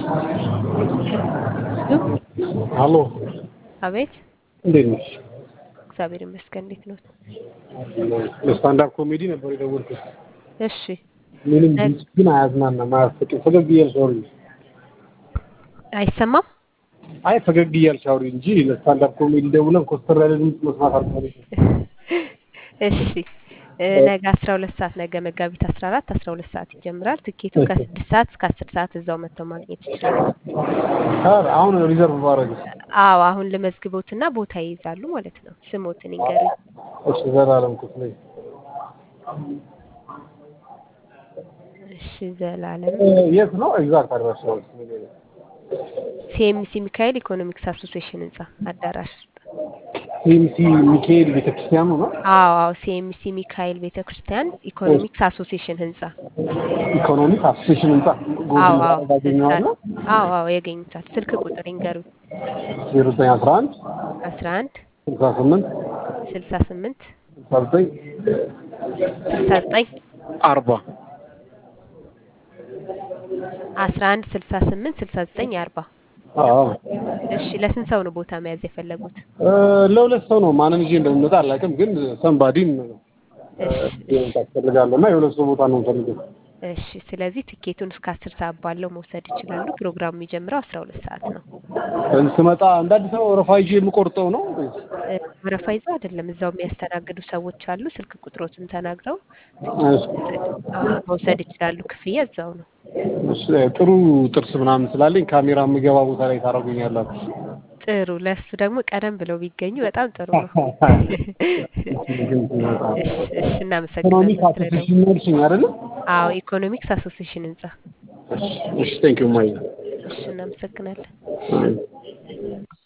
አሎ አቤት እንዴት ነሽ? እግዚአብሔር ይመስገን። እንዴት ነው? ለስታንዳፕ ኮሜዲ ነበር የደወልኩት። እሺ ምንም ድምፅ ግን አያዝናናም፣ አያስቅም። ፈገግ እያልሽ አውሪ። አይሰማም? አይ ፈገግ እያልሽ አውሪ እንጂ ለስታንዳፕ ኮሜዲ ደውለን ኮስተር ያለ ድምፅ መስማት አልፈልግም። እሺ እ ነገ አስራ ሁለት ሰዓት ነገ መጋቢት አስራ አራት አስራ ሁለት ሰዓት ይጀምራል። ትኬቱ ከስድስት ሰዓት እስከ አስር ሰዓት እዛው መጥተው ማግኘት ይችላሉ። ኧረ አሁን ሪዘርቭ ባረግ አዎ አሁን ልመዝግቦትና ቦታ ይይዛሉ ማለት ነው። ስሞትን ይንገሩኝ። እሺ ዘላለም ክፍሌ እሺ ዘላለም እ የት ነው ኤግዛክት አድራሻው? ሲኤምሲ ሚካኤል ኢኮኖሚክስ አሶሲዬሽን ህንጻ አዳራሽ ውስጥ። ሲኤምሲ ሚካኤል ቤተክርስቲያኑ ነው። አዎ አዎ ሲኤምሲ ሚካኤል ቤተክርስቲያን ኢኮኖሚክስ አሶሲዬሽን ህንጻ። ኢኮኖሚክ አሶሴሽን ህንጻ አዎ ጎግል አዎ ባገኘዋለሁ። አዎ አዎ ያገኙታል። ስልክ ቁጥር ይንገሩኝ። ዜሮ ዘጠኝ አስራ አንድ አስራ አንድ ስልሳ ስምንት ስልሳ ስምንት ስልሳ ዘጠኝ ስልሳ ዘጠኝ አርባ አስራ አንድ ስልሳ ስምንት ስልሳ ዘጠኝ አርባ አዎ እሺ ለስንት ሰው ነው ቦታ መያዝ የፈለጉት? እ ለሁለት ሰው ነው። ማንን ይዤ እንደምመጣ አላውቅም፣ ግን ሰንባዲን እሺ ታስፈልጋለሁ እና የሁለት ሰው ቦታ ነው የምፈልገው። እሺ ስለዚህ ትኬቱን እስከ አስር ሰዓት ባለው መውሰድ ይችላሉ። ፕሮግራሙ የሚጀምረው አስራ ሁለት ሰዓት ነው። እዚህ ስመጣ እንደ አዲስ አበባ ወረፋ ይዤ የምቆርጠው ነው ወይስ? እ ወረፋ ይዘው አይደለም እዛው የሚያስተናግዱ ሰዎች አሉ። ስልክ ቁጥሮትን ተናግረው እሺ፣ አዎ መውሰድ ይችላሉ። ክፍያ እዛው ነው። እሺ፣ ጥሩ ጥርስ ምናምን ስላለኝ ካሜራ የምገባ ቦታ ላይ ታደርጉኛላችሁ። ጥሩ ለሱ ደግሞ ቀደም ብለው ቢገኙ በጣም ጥሩ ነው። እሺ እሺ እናመሰግናለን ኢኮኖሚክ ስለደወሉ። አሶሴሽን ነርሽኝ አይደለ? አዎ ኢኮኖሚክስ አሶሲዬሽን ህንጻ። እሺ፣ እሺ፣ ቴንክ ዩ ማይ እሺ እናመሰግናለን።